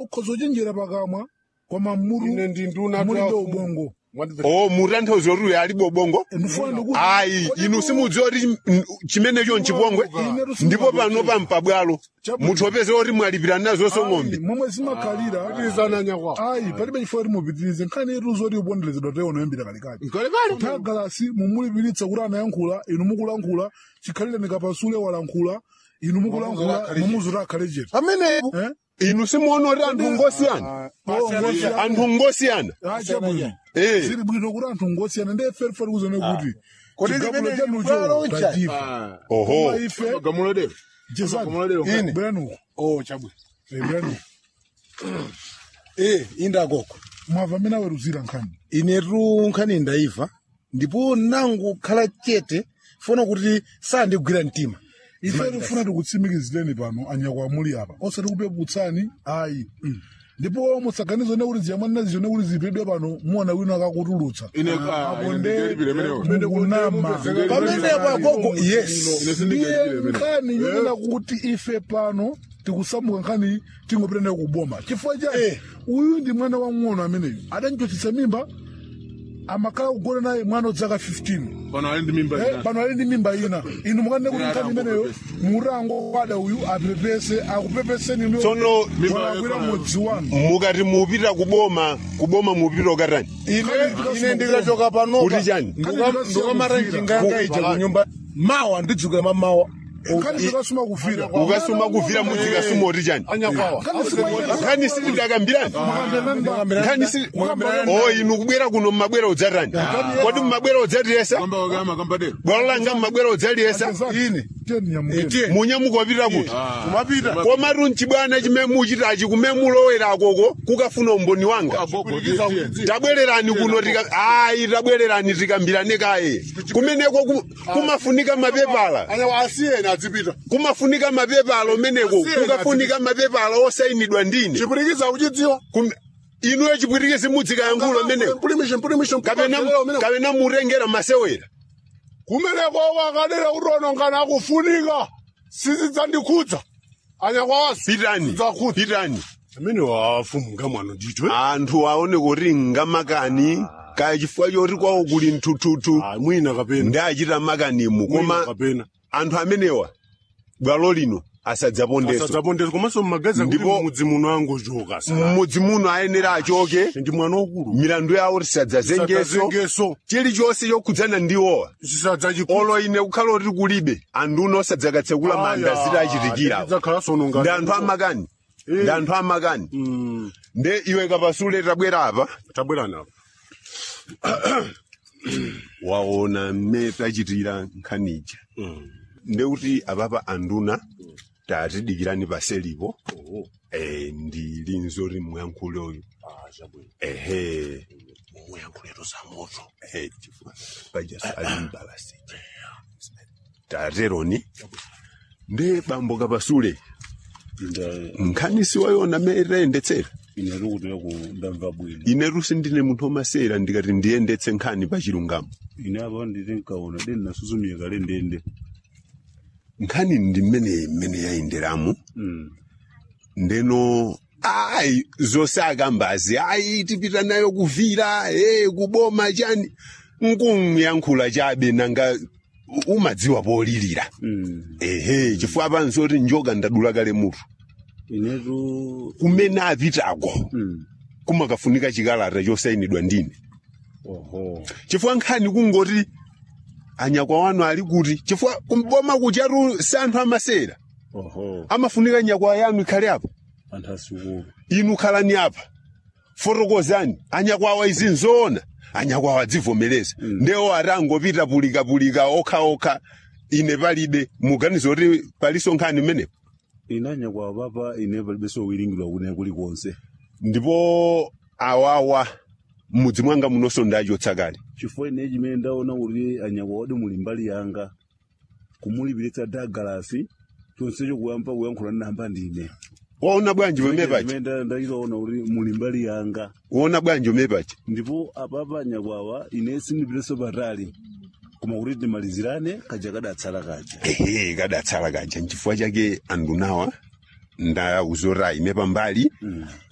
ukhoza uchenjera pakamwa koma mmuru ine ndi nduna mulibe tu ubongo o mutanthauza kuti uyo alibe ubongo ndifuna ndikuti ayi inu simudziwa kuti mm, chimenecho nchipongwe ndipo pano pampabwalo munthu opeza kuti mwalipirana nazonso ng'ombe momwe zimakhalira izana nyakwa ayi palibe chifukwa kuti mupitirize nkhani yetu zoti uponderezedwa teona yoyambira kalikali kalekale tagalasi mumulipiritsa kuti anayankhula inu mukulankhula chikhalire nikapasule walankhula inu mukulankhula mumuzuti akhale chete pamenepo Eh? inu simuona kuti anthu ngosiyana anthu ngosiyana achabwino Eh. zili bwino kuti anthu ngosiyana ndi efe fati kuzone kuti Kodi chigamulo limene chanucho chibwalo cha- tachifa oho koma ife gamulo lero jesani gamulo lero Ine. bweranuko oh chabwino bweranuko eh indakoko mwava amene aweruzira nkhani inetu nkhani ndaiva ndipo nangu khala chete funa kuti sandigwira mtima ife tifuna tikutsimikizireni pano anyakwa amuli apa osati kupeputsani ayi ndipo musaganize ne kuti ziyamwanina zichone kuti zipedwe pano muona wina akakutulutsa ine ka apo ine nde ndikalipire menewo mukunama pamenepo agogo yes ine sindikalipire ndiye menewo nkhani yonena kuti ife pano tikusamuka nkhani tingopitana kuboma chifukwa cha Eh. uyu ndi mwana wang'ono ameneyu adanchochitsa mimba amakhala kugona naye mwana odzaka 15 pano ali ndi mimba Eh, ina pano ali ndi mimba ina inu mukanene kuti nkhani imeneyo murango kwada uyu apepese akupepeseni Tsono- walakwira mudzi wanu mukati mupita kuboma kuboma mupita ukatani ine ine ndikachoka panopa Kuti chani? ndikamara njinganga ija kunyumba mawa ndidzukira mamawa nkhani zikasuma kufira ukasuma kuvira mudzikasuma oti chani anyakwawa nkhani sitidakambirani nkhani si o inu kubwera kuno mmabwera udzatani kodi mmabwera udzatiyesa kamba wakama kamba dero bwalo langa mmabwera udzaliyesa ine ine munyamuka wapita kuti kumapita komatu mchibwana chimene muchitachi kumene mulowera akoko kukafuna umboni wanga agogo tiye tabwererani kuno tika ayi tabwererani tikambirane kaye kumeneko ku- kumafunika mapepala anyawa asiyeni adzipita kumafunika mapepala umeneko kukafunika mapepala osayinidwa ndine chipurikiza uchidziwa Kum- inuyo chipwirikisi mudzikayankhula umeneko mpulimishe mpulimishe kapena kapena mutengera masewera kumeneko wakadera uronongana akufunika sizidzandikhudza anyakwawasi pitani Zakhudza. pitani amene wafumunga mwano ndithu anthu aone kuti ngamakani kaya chifukwa choti kwawo kuli mtututu mwina kapena ndachita makanimu mwina koma kapena anthu amenewa bwalo lino asadzapondeso asadzapondeza komanso mmagaza kuti Ndipo- mudzi muno angochoka sa mmudzi muno ayenera achoke ndi mwana wakulu milandu yawo tisadzazengeso sadzazengeso chilichonse chokhudzana ndiwowa chisadzachikulu olo ine kukhala kuti kulibe anthu uno osadzakatsekula manda ziti achitikira dzakhala sononga ndi anthu amakani ndi anthu amakani Mm, nde iwe kapasule tabwera apa tabwerani apa waona mmene tachitira nkhanija Mm. ndekuti apapa anduna tatidikirani paselipo eh, ndili nzoti muyankhule uyu ehe muyankhuleto za moto eh, chifukwa paja alimbalasija tateroni nde bambo kapasule nkhani siwayona mmene tayendetsera inetu kutira ku ndamva bwino inetu sindine munthu omasera ndikati ndiyendetse nkhani pachilungamo ine apa nditi nkaona deni nasusumira kale ndende nkhani ndi mmene mmene yayenderamu Mm. ndeno ayi zonse akambazi ayi tipita nayo kuvira e kuboma chani nkunyankhula chabe nanga u- umadziwa polilira Mm. ehe chifukwa panzoti njoka ndadula kale mutu inetu kumene apitako Mm. kumakafunika chikalata chosayinidwa ndine oho chifukwa nkhani kungoti anyakwa wanu ali kuti chifukwa kumboma kuchatu si anthu amasera oho amafunika nyakwa yanu ikhale apo anthu asukulu inu khalani apa fotokozani anyakwawa izi nzoona anyakwawa adzivomereza mm. ndewo atangopita pulikapulika okhaokha ine palibe muganiza kuti paliso nkhani imenepo inanya kwa papa ine palibenso kuwiringidwa kunena kulikonse ndipo awawa m'mudzi mwanga munonso ndachotsa kale chifukwa ine chimene ndaona kuti anyakwa wadi muli mbali yanga kumulipiritsa dagalasi chonsecho kuyamba kuyankhula namba ndine waona bwanji wemepachi chimene nda- ndachitaona kuti muli mbali yanga waona bwanji wemepachi ndipo apapa anyakwawa ine sindipiteso patali koma kuti timalizirane kaja kadatsala kaja ehe kadatsala kaja nchifukwa chake andunawa ndauzora ine pambali